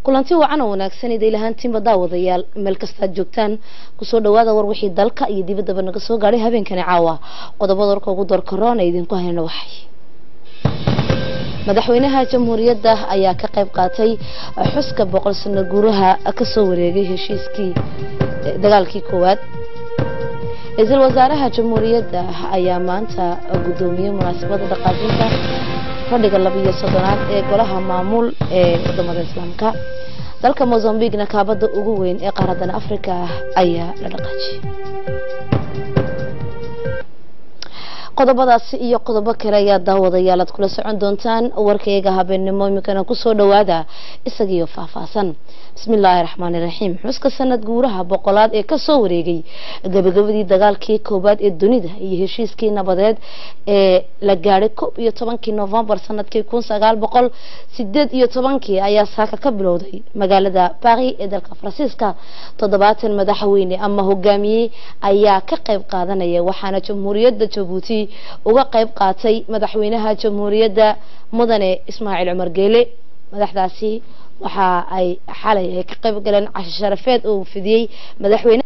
kulanti wacan oo wanaagsan iday lahaantiinba daawadayaal meel kastaad joogtaan kusoo dhawaada war wixii dalka iyo dibaddaba naga soo gaadhay habeenkani caawa qodobada warka ugu door karoona idinku hayna waxay madaxweynaha jamhuuriyadda ayaa ka qayb qaatay xuska boqol sano guuraha kasoo wareegay heshiiskii dagaalkii koowaad ra-iisul wasaaraha jamhuuriyadda ayaa maanta guddoomiyey munaasabada dhaqaajinta fadhiga labiyo soddonaad ee golaha maamul ee wadamada islaamka dalka mozambiqna kaabada ugu weyn ee qaaradan africa ayaa la dhaqaajiyay qodobadaasi iyo qodobo kale ayaa daawadayaal aad kula socon doontaan warkayga habeenimo iminkana kusoo dhawaada isagiyo faahfaahsan bismillaahi raxmaani raxiim xuska sanad guuraha boqolaad ee kasoo wareegay gabagabadii dagaalkii koowaad ee dunida iyo heshiiskii nabadeed ee la gaadhay koob iyo tobankii novembar sanadkii kun sagaal boqol sideed iyo tobankii ayaa saaka ka bilowday magaalada baris ee dalka faransiiska toddobaatan madaxweyne ama hogaamiye ayaa ka qayb qaadanaya waxaana jamhuuriyadda jabuuti uga qayb qaatay madaxweynaha jamhuuriyadda mudane ismaaciil cumar geele madaxdaasi waxa ay xalay ay ka qayb galeen casho sharafeed oo fidiyey madaxweyne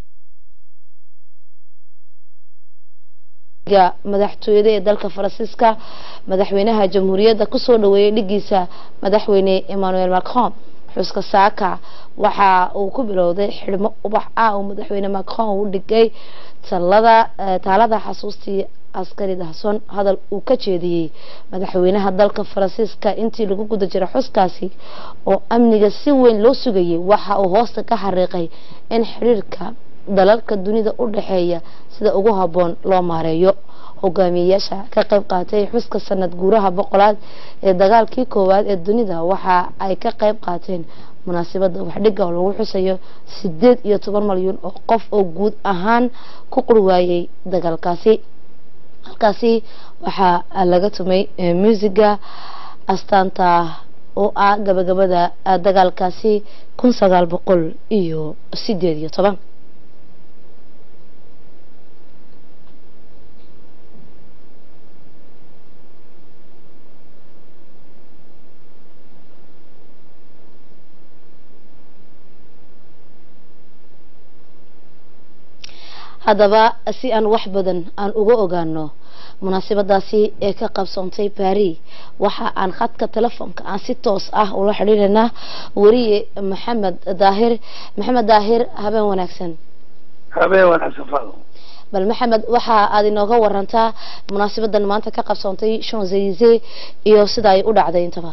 madaxtooyada ee dalka faransiiska madaxweynaha jamhuuriyadda kusoo dhaweeyay dhigiisa madaxweyne emmanuel macron xuska saaka waxa uu ku bilowday xidhmo ubax ah oo madaxweyne macron u dhigay talada taalada xasuustii askari dahson hadal uu ka jeediyey madaxweynaha dalka faransiiska intii lagu guda jira xuskaasi oo amniga si weyn loo sugayay waxa uu hoosta ka xariiqay in xiriirka dalalka dunida u dhexeeya sida ugu habboon loo maareeyo hogaamiyeyaasha ka qayb qaatay xuska sanad guuraha boqolaad ee dagaalkii koowaad ee dunida waxa ay ka qayb qaateen munaasabada waxdhiga oo lagu xusayo sideed iyo toban malyan oo qof oo guud ahaan ku qurwaayay dagaalkaasi halkaasi waxaa laga tumay muusiga astaanta oo ah gabagabada dagaalkaasi kun sagaal boqol iyo sideed iyo toban haddaba si aan wax badan aan uga ogaano munaasabadaasi ee ka qabsoontay baris waxa aan khadka telefoonka aan si toos ah ula xidhiiranaa weriye maxamed daahir maxamed daahir habeen wanaagsan habeen wanaagsan fado bal maxamed waxa aad inooga warantaa munaasabadan maanta ka qabsoontay shanzelize iyo sida ay u dhacday intaba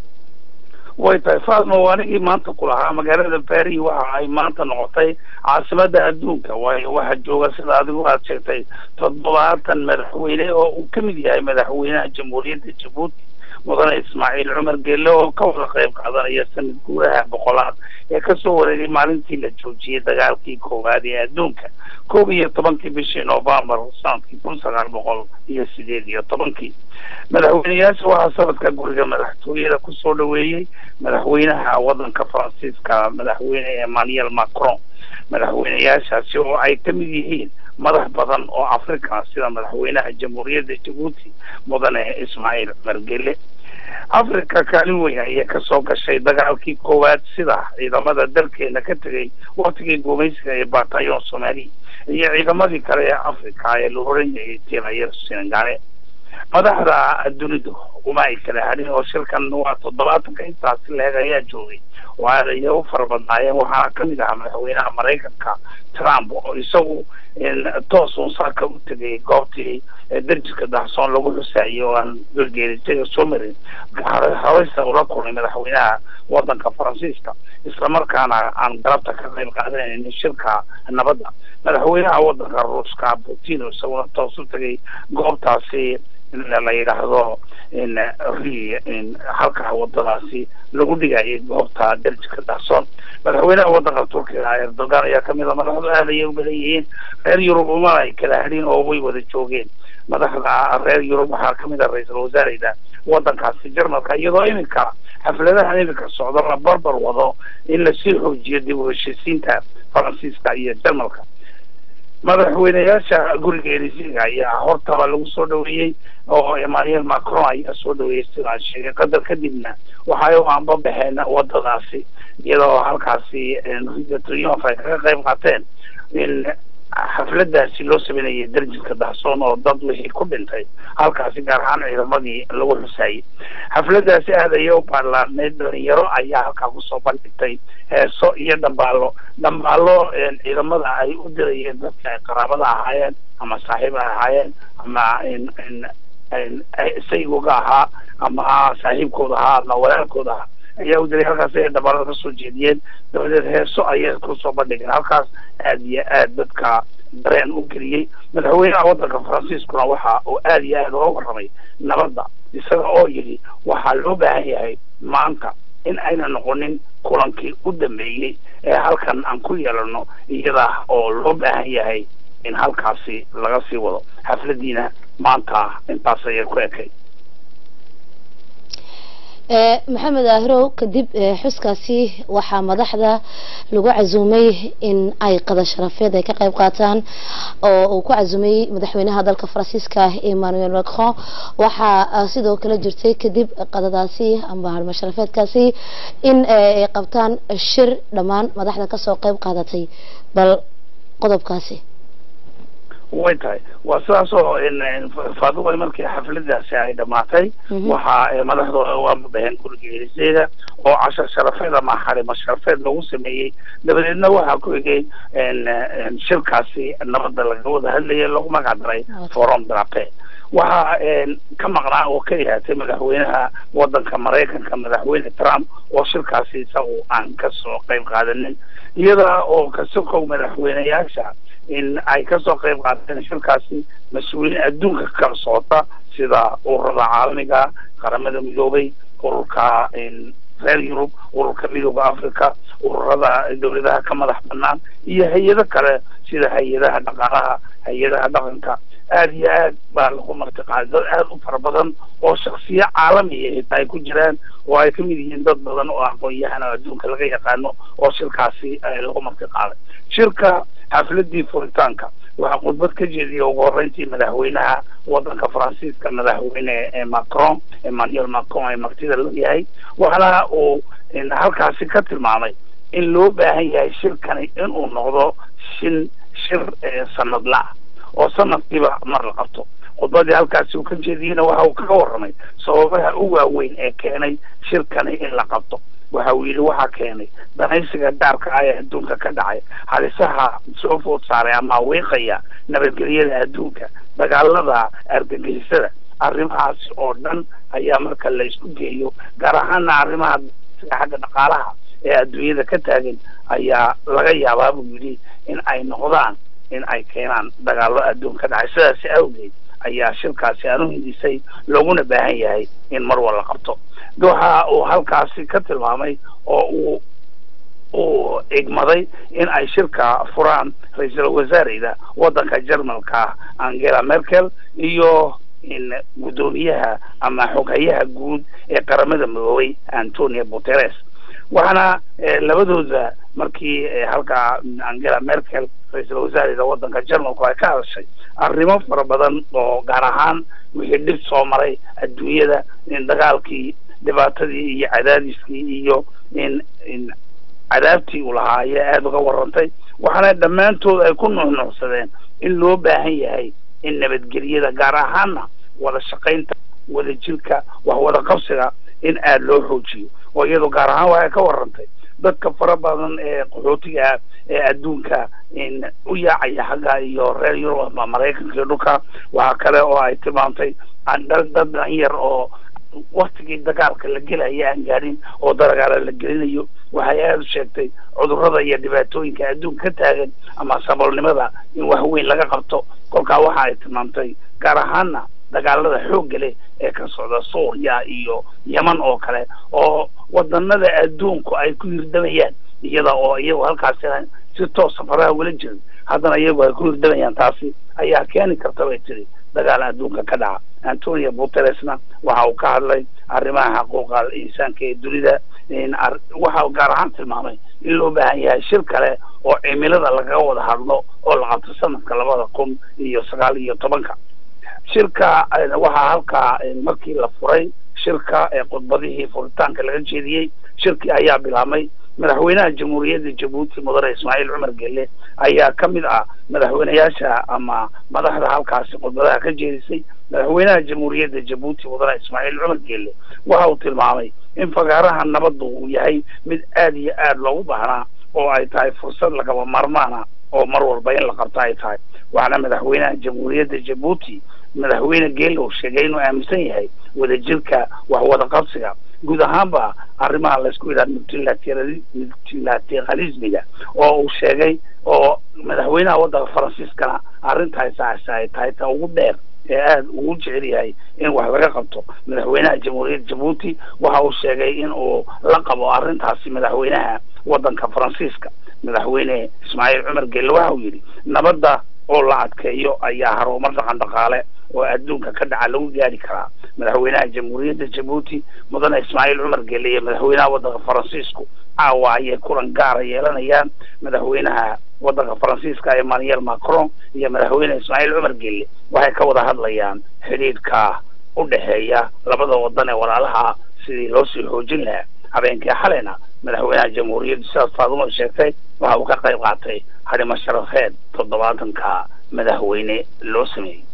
way tahay faadmo anigii maanta ku lahaa magaalada baris waxa ay maanta noqotay caasimada adduunka waayo waxaa jooga sida adigu aad sheegtay toddobaatan madaxweyne oo uu ka mid yahay madaxweynaha jamhuuriyadda jabuuti mudane ismaaciil cumar geelle oo ka wada qayb qaadanaya sanad guuraha boqolaad ee kasoo wareegay maalintii la joojiyey dagaalkii koowaad ee adduunka koob iyo tobankii bishii novembar sanadkii kun sagaal boqol iyo sideed iyo tobankii madaxweyneyaasha waxaa sanadka guriga madaxtooyada kusoo dhaweeyey madaxweynaha wadanka faransiiska madaxweyne emmanuel macron madaxweyneyaashaasi oo ay ka mid yihiin madax badan oo africa sida madaxweynaha jamhuuriyadda jabuuti mudane ismaaciil cumar gele africa kaalin weyn ayay kasoo gashay dagaalkii koowaad sida ciidamada dalkeena ka tegay waktigii gumaysiga ee batayon somali iyo ciidamadii kale ee africa ee la oran yahay tirayer senegale madaxda dunidu uma ay kala hadhin oo shirkan waa toddobaatanka intaasi leeg ayaa joogay oo aad ayay u fara badnaayeen waxaana kamid ahaa madaxweynaha maraykanka trump oo isagu toos uun saaka u tegay goobtii darjiska dahsoon lagu xusaayay oo aan golgeelitaga soo marin horeysa ula kulmay madaxweynaha wadanka faransiiska islamarkaana aan galabta ka qayb qaadanayn shirka nabadda madaxweynaha wadanka ruuska putin isaguna toos u tegay goobtaasi la yidhaahdo ri halkaa wadadaasi lagu dhigayay goobta darjika dahsoon madaxweynaha wadanka turkiga erdogan ayaa kamid a madaxdu aad ayay u badan yihiin reer yurub uma ay kala hadhin oo way wada joogeen madaxda reer yurub waxaa kamid a ra-iisul wasaareyda wadankaasi jarmalka iyadoo iminka xafladahan iminka socdo la barbar wado in lasii xoojiyo dib u heshiisiinta faransiiska iyo jarmalka madaxweyneyaasha guriga elisiga ayaa hortaba lagu soo dhaweeyey oo emmanuel macron ayaa soo dhaweeyey sidaan sheegay qadar kadibna waxay u anbabaxeen wadadaasi iyadoo halkaasi triumph ay kaga qayb qaateen in xafladaasi loo sameynayay darjinka dahsoon oo dad wixii ku dhintay halkaasi gaar ahaan ciidamadii lagu xusaayey xafladaasi aad ayay u baarlaadneyd dhalinyaro ayaa halkaa kusoo bandhigtay heeso iyo dhambaalo dhambaalo ciidamada ay u dirayeen dadka ay qaraabada ahaayeen ama saaxiib ay ahaayeen ama saygoga ahaa ama saaxiibkooda ahaa ama walaalkooda ahaa ayaa u diray halkaas ay dhamaalada kasoo jeediyeen dabadeed heeso ayay kusoo bandhigeen halkaas aad iyo aad dadka dareen u geliyey madaxweynaha waddanka faransiiskuna waxa uu aad iyo aad uga warramay nabadda isaga oo yidhi waxaa loo baahan yahay maanta in ayna noqonin kulankii u dambeeyey ee halkan aan ku yeelano iyada oo loo baahan yahay in halkaasi laga sii wado xafladiina maanta intaas ayay ku ekay maxamed aahirow kadib xuskaasi waxaa madaxda lagu casuumay in ay qada sharafeed ay ka qayb qaataan oo uu ku casuumay madaxweynaha dalka faransiiska emmanuel macron waxaa sidoo kale jirtay kadib qadadaasi amba harma sharafeedkaasi in ay qabtaan shir dhammaan madaxda kasoo qayb qaadatay bal qodobkaasi way tahay waa sidaas oo faaduway markii xafladaasi ay dhamaatay waxaa madaxdooda u ambabaheen guriga eliseeda oo cashar sharafeed ama xarimo sharafeed lagu sameeyey dabadeedna waxaa ku egay shirkaasi nabadda laga wada hadlayay lagu magac daray forum drape waxaa ka maqnaa oo ka yahaatay madaxweynaha waddanka maraykanka madaxweyne trump oo shirkaasi isagu aan kasoo qayb qaadanin iyada oo kasokow madaxweyneyaasha in ay kasoo qayb qaateen shirkaasi mas-uuliyiin adduunka kala socota sida ururada caalamiga qaramada midoobay ururka reer yurub ururka midooda africa ururada dawladaha ka madax banaan iyo hay-ado kale sida hay-adaha dhaqaalaha hay-adaha dhaqanka aad iyo aad baa lagu martiqaaday dad aad u fara badan oo shaksiyo caalamiya xitaa ay ku jiraan oo ay kamid yihiin dad badan oo aqoon-yahan oo adduunka laga yaqaano oo shirkaasi lagu martiqaaday shirka xafladii furitaanka waxaa khudbad ka jeediyay ugu horreyntii madaxweynaha waddanka faransiiska madaxweyne macron emmanuel macron ee martida la yahay waxaana uu halkaasi ka tilmaamay in loo baahan yahay shirkani inuu noqdo shin shir sanadla oo sanadkiiba mar la qabto khudbadii halkaasi uu ka jeediyeyna waxa uu kaga warramay sababaha u waaweyn ee keenay shirkani in la qabto waxa uu yidhi waxaa keenay danaysiga gaarka ah ee adduunka ka dhacay halisaha soo food saaray ama wiiqaya nabadgelyada adduunka dagaalada argagixisada arrimahaasi oo dhan ayaa marka la isku geeyo gaar ahaana arrimaha xagga dhaqaalaha ee adduunyada ka taagan ayaa laga yaabaa buu yidhi in ay noqdaan in ay keenaan dagaallo adduun ka dhacay sidaasi awgeed ayaa shirkaasi aanu hindisay looguna baahan yahay in mar wal la qabto waxa uu halkaasi ka tilmaamay oo uu uu igmaday in ay shirka furaan ra-iisul wasaareyda waddanka jermalka angela merkel iyo in guddoomiyaha ama xoghayaha guud ee qaramada midoobay antonio guteres waxaana labadooda markii halkaa angela merkel ra-iisul wasaareyda waddanka jermalku ay ka hadashay arrimo fara badan oo gaar ahaan wixii dhib soo maray adduunyada in dagaalkii dhibaatadii iyo cadaadiskii iyo in in cadaabtii uu lahaa ayaa aada uga warantay waxaana dhammaantood ay ku nuuxnuuxsadeen in loo baahan yahay in nabadgelyada gaar ahaana wada shaqaynta wada jirka wax wada qabsiga in aada loo xoojiyo oo iyadoo gaar ahaan waxay ka warantay dadka fara badan ee qaxootiga ee adduunka in u yaacaya xagga iyo reer yurub ama maraykanka iyo dhulka waxaa kale oo ay tilmaamtay dad dan yar oo waktigii dagaalka la gelaya aan gaadhin oo dagaala la gelinayo waxay aada u sheegtay cudurrada iyo dhibaatooyinka adduunka ka taagan ama saboolnimada in wax weyn laga qabto kolkaa waxa ay tilmaamtay gaar ahaana dagaalada xoogga leh ee ka socda suuriya iyo yeman oo kale oo wadanada adduunku ay ku hirdamayaan iyada oo iyagu halkaasi si toosa faraha ugala jirin haddana iyagu ay ku hirdamayaan taasi ayaa keeni karta bay tiri dagaal adduunka ka dhaca antonio guteresna waxa uu ka hadlay arrimaha xuquuqa insaanka ee dunida waxa gaar ahaan tilmaamay in loo baahan yahay shir kale oo cimilada lagaga wada hadlo oo la qabto sanadka labada kun iyo sagaal iyo tobanka shirka waxaa halkaa markii la furay shirka ee khudbadihii furitaanka laga jeediyey shirkii ayaa bilaabmay madaxweynaha jamhuuriyadda jabuuti mudane ismaaciil cumar gelle ayaa ka mid ah madaxweyneyaasha ama madaxda halkaasi khudbadaha ka jeedisay madaxweynaha jamhuuriyadda jabuuti mudane ismaaciil cumar gelle waxa uu tilmaamay in fagaaraha nabaddu uu yahay mid aada iyo aada loogu baahnaa oo ay tahay fursad lagaba maarmaana oo mar walba in la qabto ay tahay waxaana madaxweynaha jamhuuriyadda jabuuti madaxweyne geelle uu sheegay inuu aaminsan yahay wadajirka waxwada qabsiga guud ahaanba arrimaha laysku yidhaha multilateralismiga oo uu sheegay oo madaxweynaha waddanka faransiiskana arrintaas ay tahay ta ugu dheer ee aada ugu jecel yahay in wax laga qabto madaxweynaha jamhuuriyadda jabuuti waxa uu sheegay in uu la qabo arrintaasi madaxweynaha waddanka faransiiska madaxweyne ismaaciil cumar gelle waxa uu yidhi nabadda oo la adkeeyo ayaa harumar dhaqan dhaqaale oo adduunka ka dhaca lagu gaari karaa madaxweynaha jamhuuriyadda jabuuti mudane ismaaciil cumar gelle iyo madaxweynaha waddanka faransiisku caawa ayay kulan gaara yeelanayaan madaxweynaha waddanka faransiiska emmanuel macron iyo madaxweyne ismaaciil cumar gelle waxay ka wada hadlayaan xidhiidhka u dhexeeya labada waddan ee walaalaha sidii loo sii xoojin lahaa habeenkii xalayna madaxweynaha jamhuuriyadda sidaas faadumo sheegtay waxa uu ka qayb qaatay hadhimo sharafeed toddobaatanka madaxweyne loo sameeyey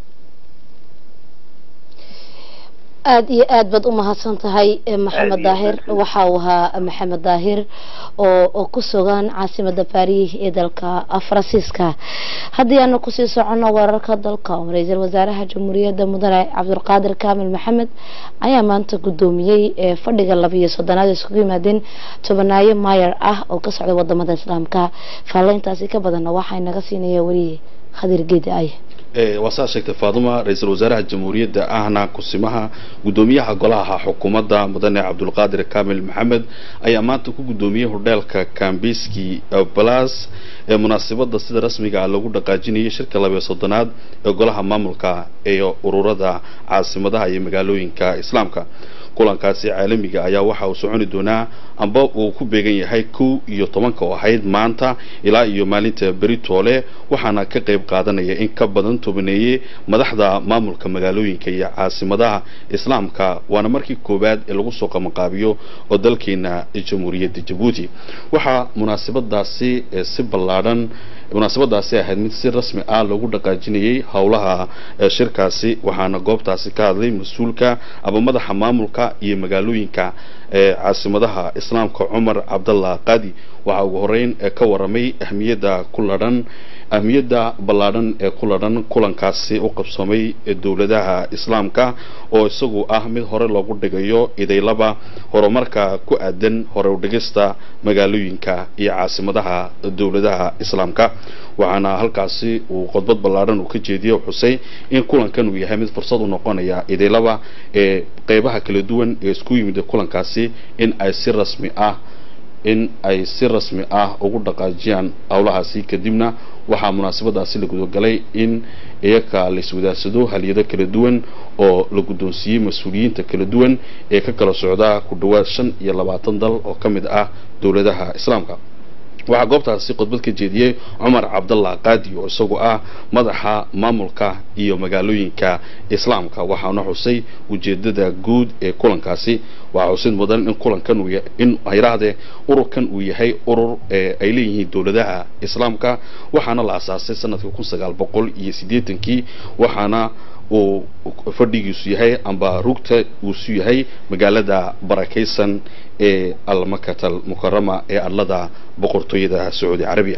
aada iyo aad baad u mahadsan tahay maxamed daahir waxa uu ahaa maxamed daahir oo oo ku sugan caasimada baariih ee dalka faransiiska haddii aanu kusii soconno wararka dalka ra-iisul wasaaraha jamhuuriyadda mudane cabdulqaadir kaamil maxamed ayaa maanta guddoomiyey fadhiga labiyo soddonaad iskugu yimaadeen tobanaayo maayar ah oo ka socda wadamada islaamka faallayntaasi ka badanna waxaa naga siinaya weliye khadir geedi ay waa saa sheegtay faaduma ra-iisul wasaaraha jamhuuriyadda ahna kusimaha guddoomiyaha golaha xukuumadda mudane cabdulqaadir kamil maxamed ayaa maanta ku guddoomiyey hodheelka kambiski balas ee munaasabada sida rasmiga ah lagu dhaqaajinayay shirka labiyo soddonaad ee golaha maamulka ee ururada caasimadaha iyo magaalooyinka islaamka kulankaasi caalamiga ayaa waxa uu soconi doonaa amba uu ku beegan yahay kow iyo tobanka oo ahayd maanta ilaa iyo maalinta beritoole waxaana ka qayb qaadanaya in ka badan tobaneeye madaxda maamulka magaalooyinka iyo caasimadaha islaamka waana markii koowaad ee lagu soo qabanqaabiyo oo dalkeena jamhuuriyadda jabuuti waxaa munaasabadaasi si ballaadhan munaasabadaasi ahayd mid si rasmi ah lagu dhaqaajinayay howlaha shirkaasi waxaana goobtaasi ka hadlay mas-uulka aba madaxa maamulka iyo magaalooyinka caasimadaha islaamka cumar cabdallah qadi waxaa ugu horeyn ka waramay ahmiyadda ku ladhan ahmiyadda ballaadhan ee ku ladhan kulankaasi u qabsoomay dowladaha islaamka oo isagu ah mid hore loogu dhigayo idaylaba horumarka ku aadan hore udhigista magaalooyinka iyo caasimadaha dowladaha islaamka waxaana halkaasi uu khudbad ballaadhan uu ka jeediyey xusay in kulankan uu yahay mid fursad u noqonaya idaylaba ee qeybaha kala duwan ee isku yimid kulankaasi in ay si rasmi ah in ay si rasmi ah ugu dhaqaajiyaan howlahaasi kadibna waxaa munaasabadaasi la gudagalay in iyaka la iswadaarsado halyado kala duwan oo la guddoonsiiyey mas-uuliyiinta kala duwan ee ka kala socda ku dhowaad shan iyo labaatan dal oo ka mid ah dowladaha islaamka waxaa goobtaasi khudbad ka jeediyey cumar cabdallah qaadi oo isagu ah madaxa maamulka iyo magaalooyinka islaamka waxaana xusay ujeedada guud ee kulankaasi waxaa xusid mudan in kulankan uu in hayrahdee ururkan uu yahay urur ay leeyihiin dowladaha islaamka waxaana la asaasay sanadkii kun sagaal boqol iyo siddeetankii waxaana uu fadhigiisu yahay amba rugta uusu yahay magaalada barakaysan ee almakatal mukarama ee adlada boqortooyada sacuudi carabiya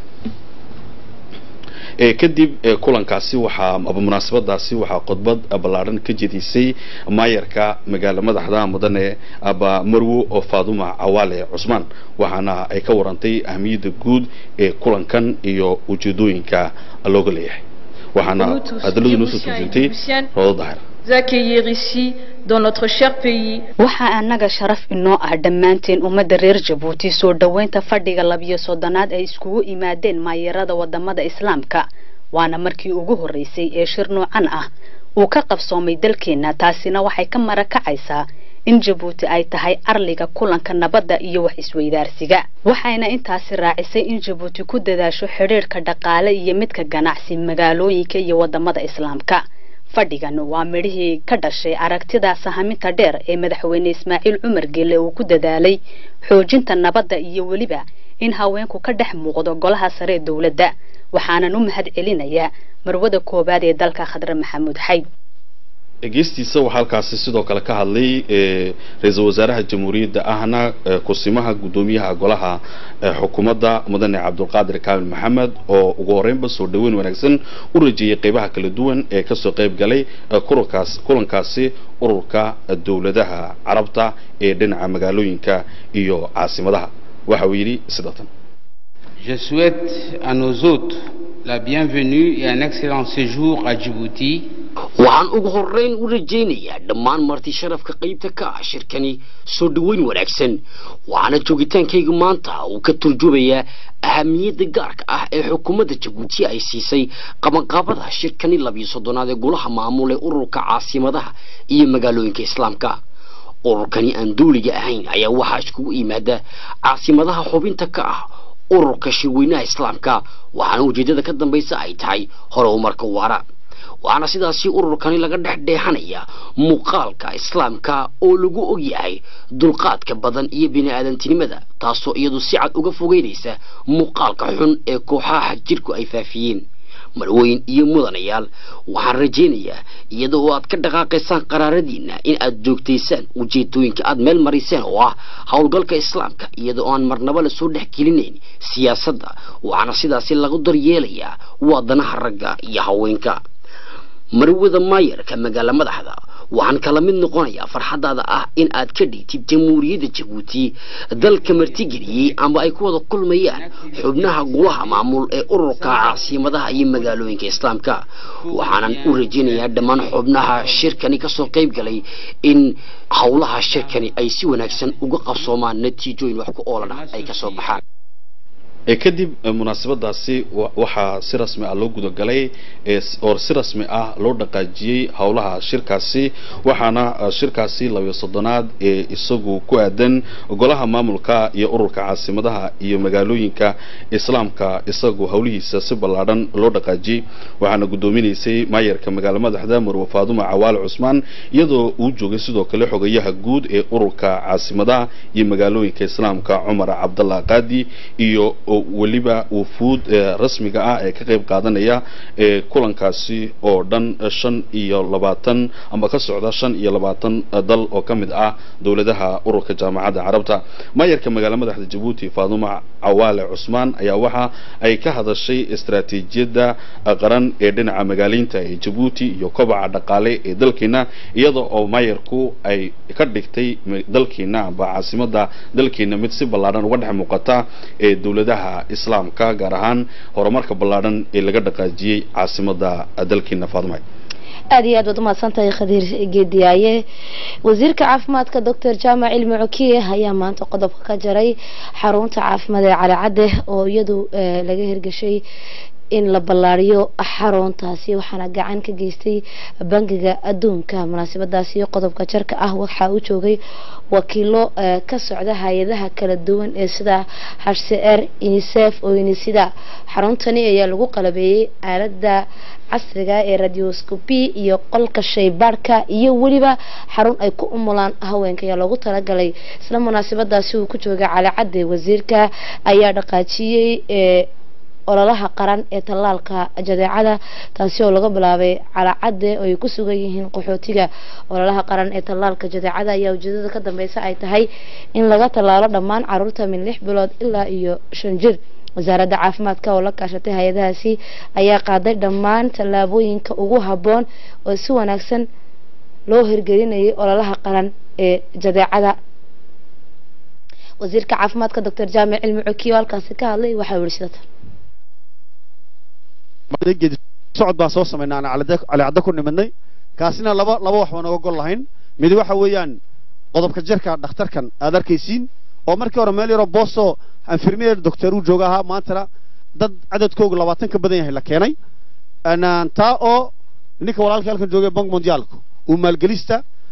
kadib kulankaasi waxaa aba munaasabadaasi waxaa khudbad ballaadhan ka jedisay maayarka magaala madaxda mudane aba marwo oo faaduma cawaale cusmaan waxaana ay ka warantay ahmiyadda guud ee kulankan iyo ujeedooyinka looga leeyahay waxaana hadaladu noo soo turjuntay roodo dahir accueillir ici dans notre cher pays. waxaa annaga sharaf inoo ah dhammaanteen ummadda reer jabuuti soo dhoweynta fadhiga labiyo soddonaad ay iskugu imaadeen maayarada wadamada islaamka waana markii ugu horreysay ee shir noocan ah uu ka qabsoomay dalkeenna taasina waxay ka marakacaysaa in jabuuti ay tahay arliga kulanka nabadda iyo wax isweydaarsiga waxayna intaasi raacisay in jabuuti ku dadaasho xidhiirhka dhaqaale iyo midka ganacsi magaalooyinka iyo wadamada islaamka fadhigan waa midhihii ka dhashay aragtida sahaminta dheer ee madaxweyne ismaaciil cumar gelle uu ku dadaalay xoojinta nabadda iyo weliba in haweenku ka dhex muuqdo golaha sare ee dowladda waxaanan u mahad celinayaa marwada koowaad ee dalka khadre maxamuud xayd dhegeystiisa waxaa halkaasi sidoo kale ka hadlay ra-iisul wasaaraha jamhuuriyadda ahna kusimaha guddoomiyaha golaha xukuumadda mudane cabdulqaadir kaamil maxamed oo ugu horeynba soo dhaweyn wanaagsan u rajeeyay qeybaha kala duwan ee kasoo qeyb galay kulankaas kulankaasi ururka dowladaha carabta ee dhinaca magaalooyinka iyo caasimadaha waxa uu yidhi sida tan Je souhaite à nos hôtes la bienvenue et un excellent séjour à Djibouti waxaan ugu horeyn u rajaynayaa dhammaan marti sharafka qaybta ka ah shirkani soo dhaweyn wanaagsan waxaana joogitaankayga maanta uu ka turjumayaa ahamiyadda gaarka ah ee xukuumadda jabuuti ay siisay qabanqaabada shirkani labiyo soddonaad ee golaha maamul ee ururka caasimadaha iyo magaalooyinka islaamka ururkani aan duuliga ahayn ayaa waxaa iskugu yimaada caasimadaha xubinta ka ah ururka shirweynaha islaamka waxaana ujeeddada ka dambaysa ay tahay hore umarka waara waxaana sidaasi ururkani laga dhex dheexanaya muuqaalka islaamka oo lagu ogyahay dulqaadka badan iyo bini-aadantinimada taasoo iyadu si cad uga fogeynaysa muuqaalka xun ee kooxaha jirku ay faafiyeen marweyn iyo mudanayaal waxaan rajaynayaa iyada oo aad ka dhaqaaqaysaan qaraaradiina in aad joogtaysaan ujeedooyinka aad meel mariseen oo ah howlgalka islaamka iyada oo aan marnaba lasoo dhex gelinayn siyaasadda waxaana sidaasi lagu daryeelayaa waadanaha ragga iyo haweenka marwada maayarka magaala madaxda waxaan kala mid noqonayaa farxadaada ah in aad ka dhigtid jamhuuriyadda jabuuti dalka martigeliyey ama ay ku wada kulmayaan xubnaha golaha maamul ee ururka caasimadaha iyo magaalooyinka islaamka waxaanan u rajaynayaa dhammaan xubnaha shirkani kasoo qayb galay in howlaha shirkani ay si wanaagsan uga qabsoomaan natiijooyin wax ku oolan ah ay kasoo baxaan kadib munaasabadaasi waxaa si rasmi ah loo gudagalay oo si rasmi ah loo dhaqaajiyey howlaha shirkaasi waxaana shirkaasi labiyo soddonaad ee isagu ku aadan golaha maamulka iyo ururka caasimadaha iyo magaalooyinka islaamka isagu howlihiisa si ballaadhan loo dhaqaajiyey waxaana guddoominaysay maayarka magaalo madaxda marwe faaduma cawaale cusmaan iyadoo uu joogay sidoo kale xogayaha guud ee ururka caasimadaha iyo magaalooyinka islaamka cumar cabdallah qaadi iyo weliba wufuud rasmiga ah ee ka qayb qaadanaya kulankaasi oo dhan shan iyo labaatan ama ka socda shan iyo labaatan dal oo ka mid ah dowladaha ururka jaamacadda carabta maayarka magaalo madaxda jabuuti faaduma cawaale cusmaan ayaa waxa ay ka hadashay istaraatiijiyadda qaran ee dhinaca magaaleynta ee jabuuti iyo kobaca dhaqaale ee dalkeena iyada oo maayarku ay ka dhigtay dalkeena amba caasimada dalkeena mid si ballaadhan uga dhex muuqata ee dowladaha islaamka gaar ahaan horumarka ballaadhan ee laga dhaqaajiyey caasimada dalkeena faadumay aada iyo aad baad umahadsantahay khadiir geediyaaye wasiirka caafimaadka doctor jaamac cilmi cokiye ayaa maanta qodobka ka jaray xarunta caafimaad ee calicadde oo iyadu laga hirgashay in la ballaariyo xaruntaasi waxaana gacan ka geystay bangiga adduunka munaasabadaasi qodobka jarka ah waxaa u joogay wakiilo ka socda hay-adaha kala duwan ee sida hcr unicef oo unisida xaruntani ayaa lagu qalabeeyey aalada casriga ee radioscopy iyo qolka shaybaarhka iyo weliba xarun ay ku umulaan haweenka ayaa loogu talagalay isla munaasabadaasi uu ku joogay calicadde wasiirka ayaa dhaqaajiyey ololaha qaran ee tallaalka jadeecada taasi oo laga bilaabay calacadde oo ay ku sugan yihiin qaxootiga ololaha qaran ee tallaalka jadeecada ayaa ujeedada ka dambeysa ay tahay in laga tallaalo dhammaan caruurta min lix bilood ilaa iyo shan jir wasaaradda caafimaadka oo la kaashatay hay-adahaasi ayaa qaaday dhammaan tallaabooyinka ugu habboon oo si wanaagsan loo hirgelinayay ololaha qaran ee jadeecada wasiirka caafimaadka doctor jaamic cilmi cokiyo halkaasi ka hadlay waxaa yihi sidatan geedi socod baan soo samaynaa aan calicadda ku nimadnay kaasina laba laba wax baan oga gol lahayn mid waxa weeyaan qodobka jirka dhakhtarkan aad arkaysiin oo markii hore meel yaroo booso infirmier doctor uu jooga ahaa maantana dad cadadkoogu labaatan ka badan yahay la keenay taa oo ninka walaalka halkan joogay bank mondiaalku uu maalgelista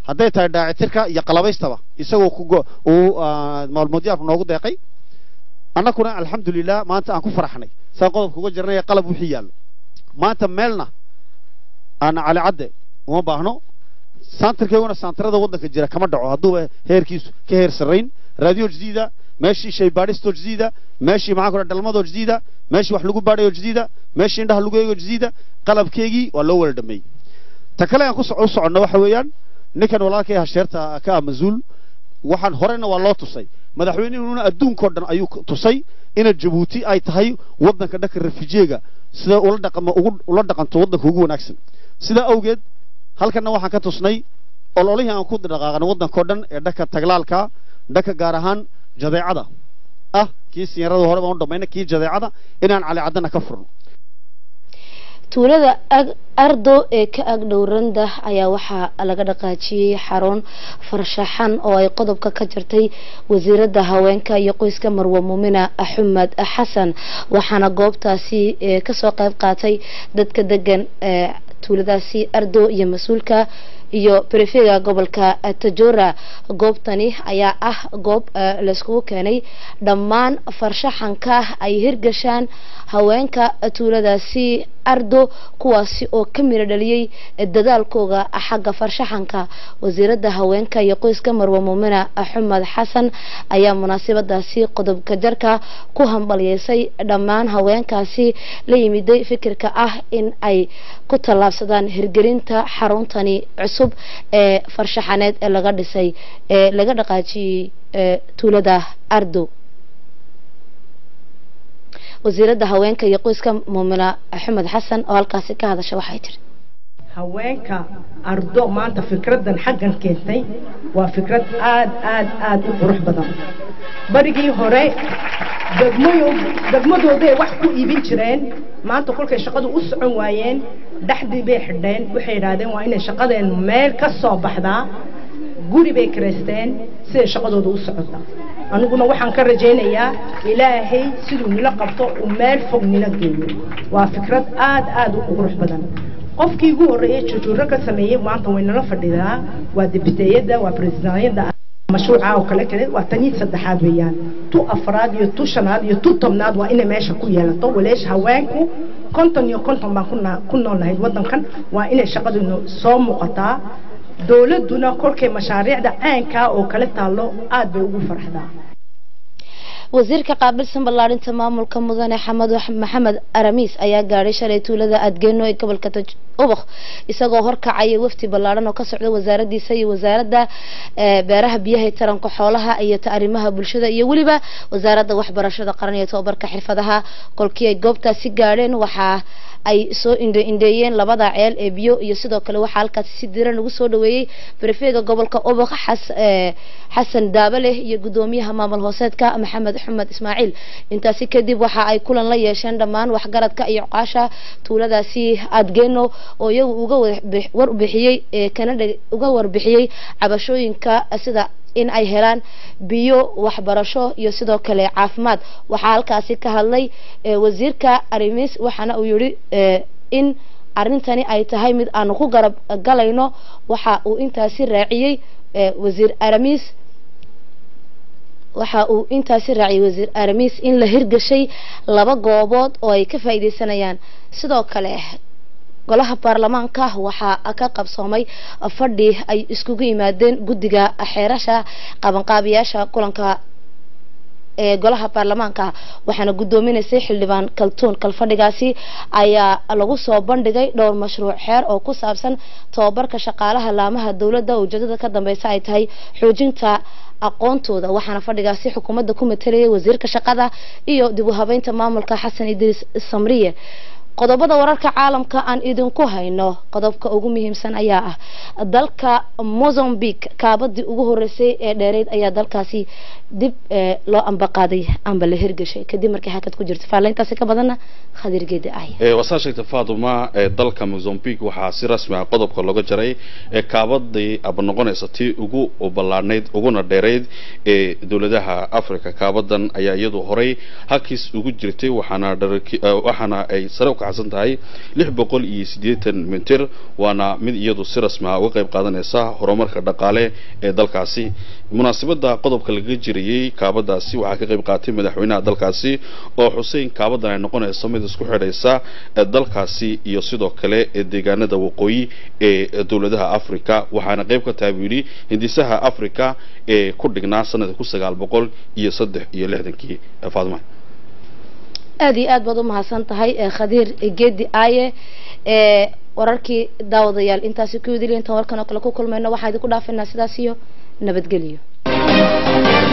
hadday tahay dhaacitirka iyo qalabaystaba isagoo ku go- uu ah, maalmoodyaarku noogu deeqay annaguna alxamdulilah maanta aan ku faraxnay saa qodobka uga jirnay qalab wixii yaallo maanta meelna aan cali cadde uma baahno santarkeyguna santarada waddanka jira kama dhaco hadduuba heerkiisu ka heer sarrayn raadiyo jadiida meeshii shaybaadhistoo jadiida meeshii maxaa kula dhalmadoo jadiida meeshii wax lagu baadhayo jadiida meeshii indhaha lagu eego jadiida qalabkeygii waa loo wala dhameeyey ta kale aan ku soc- u soconno waxa weeyaan ninkan walaalkay hasheerta ka ah masuul waxaan horena waa loo tusay madaxweynuhuna adduunkao dhan ayuu ku- tusay ina jabuuti ay tahay waddanka dhanka refujiega sida ula dhaqamo ugu ula dhaqanto waddanka ugu wanaagsan sidaa awgeed halkanna waxaan ka tusnay ololihii aan ku dhaqaaqnay waddankao dhan ee dhanka taglaalka dhanka gaar ahaan jadeecada ah kii sinyarada hore baan u dhamaynay kii jadeecada inaan cali caddana ka furno tuulada ag ardo ee ka ag dhowranda ayaa waxaa laga dhaqaajiyey xarun farshaxan oo ay qodobka ka jirtay wasiirada haweenka iyo qoyska marwe muumina axmed xasan waxaana goobtaasi ee kasoo qayb qaatay dadka degan ee tuuladaasi ardo iyo mas-uulka iyo brefega gobolka tajora goobtani ayaa ah goob eh, layskugu keenay dhammaan farshaxanka ay hirgashaan haweenka tuuladaasi ardo kuwaasi oo ka miro dhaliyey dadaalkooga xagga farshaxanka wasiirada haweenka iyo qoyska marwe muumina axmed xasan ayaa munaasabadaasi qodobka jarka ku hambalyeysay dhammaan haweenkaasi la yimiday fikirka ah in ay ku tallaabsadaan hirgelinta xaruntani cusub ee farshaxaneed ee laga dhisay ee laga dhaqaajiyey ee tuulada ardo wasiirada haweenka iyo qoyska muumina axmed xasan oo halkaasi ka hadasha waxay tiri haweenka ardo maanta fikradan xaggan keentay waa fikrad aad aad aad u qurux badan barigii hore degmayo degmadooday wax ku iibin jireen maanta kolkay shaqadu u socon waayeen dhexdii bay xidheen waxay yidhaahdeen waa inay shaqadeen meel ka soo baxdaa guri bay kiraysteen siday shaqadooda u socota aniguna waxaan ka rajaynayaa ilaahay siduu nila qabto uu meel fog nila geeyo waa fikrad aad aad u qurux badan qofkii ugu horreeyay jujuuro ka sameeyey maanta way nala fadhidaa waa dibiteeyada waa presidanyada mashruuca oo kale kale waa tanii saddexaad weeyaan tu afraad iyo tu shanaad iyo tu tobnaad waa inay meesha ku yeelato waleesh haweenku konton iyo konton baan kuna- ku nool nahayd waddankan waa inay shaqadu soo muuqataa dowladduna kolkay mashaariicda caynkaa oo kale taallo aad bay ugu farxdaa wasiirka qaabilsan ballaarinta maamulka mudane xamed maxamed aramis ayaa gaadhay shalay tuulada adgeeno ee gobolka taj ubakh isagoo horkacaya wafdi ballaaran oo ka socda wasaaradiisa iyo wasaaradda eh, beeraha biyaha iyo taranka xoolaha iyo ta arrimaha bulshada iyo weliba wasaaradda waxbarashada qaran iyo tobabarka xirfadaha kolkii ay goobtaasi gaadheen waxaa ay soo indhe indheeyeen labada ceel ee biyo iyo sidoo kale waxaa halkaasi si diran lagu soo dhaweeyey barefeega gobolka ubakh xas eh, xasan daabale iyo gudoomiyaha maamul hooseedka maxamed xumed ismaaciil intaasi kadib waxa ay kulan la yeesheen dhammaan waxgaradka iyo cuqaasha tuuladaasi adgeeno oo iyagu uga warbix- warbixiyey ee kana dheg- uga warbixiyey cabashooyinka sida in ay helaan biyo waxbarasho iyo sidoo kale caafimaad waxaa halkaasi ka hadlay eh, wasiirka arimis waxaana uu yihi eh, in arrintani ay tahay mid aanu ku garab galayno waxa uu intaasi raaciyey eh, wasiir aramis waxa uu intaasi raaciyay wasiir aramis in la hirgashay laba goobood oo ay ka faa'iideysanayaan sidoo kale golaha baarlamaanka waxaa ka qabsoomay fadhi ay iskugu yimaadeen guddiga xeerasha qabanqaabiyaasha kulanka ee golaha baarlamaanka waxaana guddoominaysay xildhibaan kaltuun kalfadhigaasi ayaa lagu soo bandhigay dhowr mashruuc xeer oo ku saabsan tababarka shaqaalaha laamaha dowladda ujeedada ka dambeysa ay tahay xoojinta aqoontooda waxaana fadhigaasi xukuumadda ku matalayay wasiirka shaqada iyo dib u habeynta maamulka xasan idriis samriye qodobada wararka caalamka aan idinku hayno qodobka ugu muhiimsan ayaa ah dalka mozambique kaabadii ugu horeysay ee dheereyd ayaa dalkaasi dib eh, loo ambaqaaday amba la hirgashay kadib markii hakad ku jirta faalayntaasi ka badanna khadir geedi ah ee wasaa sheegtay faaduma ee dalka mozambique waxaa si rasmi ah qodobka looga jaray ee kaabadii aba noqonaysa tii ugu ballaadhnayd uguna dheerayd ee dowladaha africa kaabadan ayaa iyadu horay halkiis ugu jirtay waxaana dharaki- eh, waxaana ay sare u kacday baxsan tahay lix boqol iyo siddeetan mitir waana mid iyadu si rasmi ah uga qayb qaadanaysa horumarka dhaqaale ee dalkaasi munaasabada qodobka laga jirayey kaabadaasi waxaa ka qayb qaatay madaxweynaha dalkaasi oo xusein kaabadan ay noqonayso mid isku xidhaysa dalkaasi iyo sidoo kale deegaanada waqooyi ee dowladaha africa waxaana qayb ka tahay buu yidhi hindisaha africa ee ku dhignaa sanadka kun sagaal boqol iyo saddex iyo lixdankii faaduma aada iyo aad baad u mahadsan tahay khadiir geedi aaye ee wararkii daawadayaal intaasi ku idil intaan warkan oo kale ku kulmayno waxaa idinku dhaafinaa sidaas iyo nabadgelyo